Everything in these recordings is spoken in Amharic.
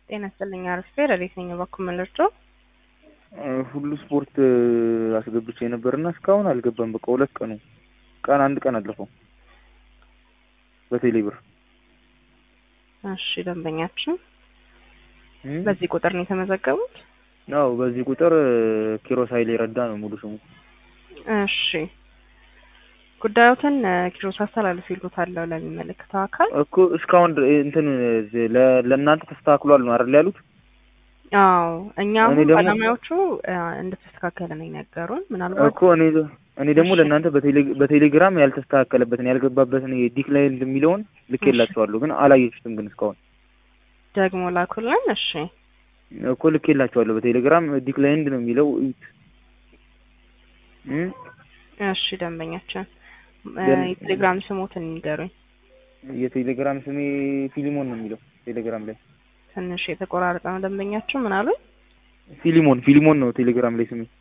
ጤና ይስጥልኝ አርፌ ረዴት ነኝ በኩል መለርቶ ሁሉ ስፖርት አስገብቼ ነበርና እስካሁን አልገባም። በቃ ሁለት ቀኑ ቀን አንድ ቀን አለፈው በቴሌ ብር። እሺ ደንበኛችን በዚህ ቁጥር ነው የተመዘገቡት? አዎ በዚህ ቁጥር ኪሮስ ኃይሌ ረዳ ነው ሙሉ ስሙ። እሺ ጉዳዮትን ኪሮስ አስተላልፍ ይሉታለሁ ለሚመለከተው አካል እኮ እስካሁን እንትን ለእናንተ ተስተካክሏል ነው አይደል ያሉት? አዎ እኛ እኔ አሁን ደግሞ- ባለሙያዎቹ እንደተስተካከለ ነው የነገሩን። ምናልባት እኮ እኔ እኔ ደግሞ እሺ። ለእናንተ በቴሌ- በቴሌግራም ያልተስተካከለበትን ያልገባበትን ዲክላይን የሚለውን ልኬላችኋለሁ፣ ግን አላየችሁትም። ግን እስካሁን ደግሞ ላኩልን። እሺ እኮ ልኬላችኋለሁ በቴሌግራም ዲክላይንድ ነው የሚለው እዩት። እም? እሺ ደንበኛችን እ፣ ደን- የቴሌግራም ስሞትን ንገሩኝ። የቴሌግራም ስሜ ፊሊሞን ነው የሚለው ቴሌግራም ላይ ትንሽ የተቆራረጠ ነው ደንበኛችን። ምን አሉኝ? ፊሊሞን ፊሊሞን ነው ቴሌግራም ላይ ስሜ።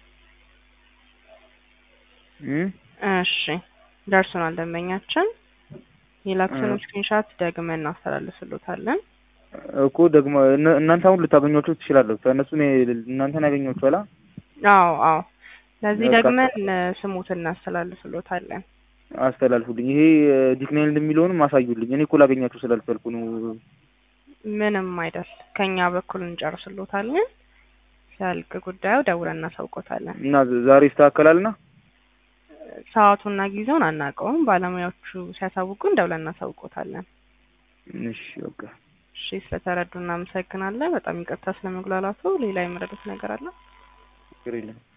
እም? እሺ ደርሶናል ደንበኛችን። የላክሱን እ። ስክሪንሻት ደግመን እናስተላልፍሎታለን። እኮ ደግሞ እነ- እናንተ አሁን ልታገኟቸው ትችላላችሁ። እነሱ እናንተን ያገኟችኋላ። አዎ አዎ፣ ለዚህ በቃ። ደግመን እ፣ ስሙትን እናስተላልፍሎታለን። አስተላልፉልኝ። ይሄ ዲክላይንድ የሚለውንም አሳዩልኝ። እኔ እኮ ላገኛችሁ ስላልቻልኩ ነው። ምንም አይደል፣ ከኛ በኩል እንጨርስሎታለን። ሲያልቅ ጉዳዩ ደውለን እናሳውቆታለን። እና ዛሬ ይስተካከላልና ሰዓቱና ጊዜውን አናውቀውም። ባለሙያዎቹ ሲያሳውቁን ደውለን እናሳውቆታለን። እሺ በቃ እሺ ስለተረዱ እናመሰግናለን። በጣም ይቅርታ ስለመጉላላቱ። ሌላ የመረዱት ነገር አለ? ችግር የለም።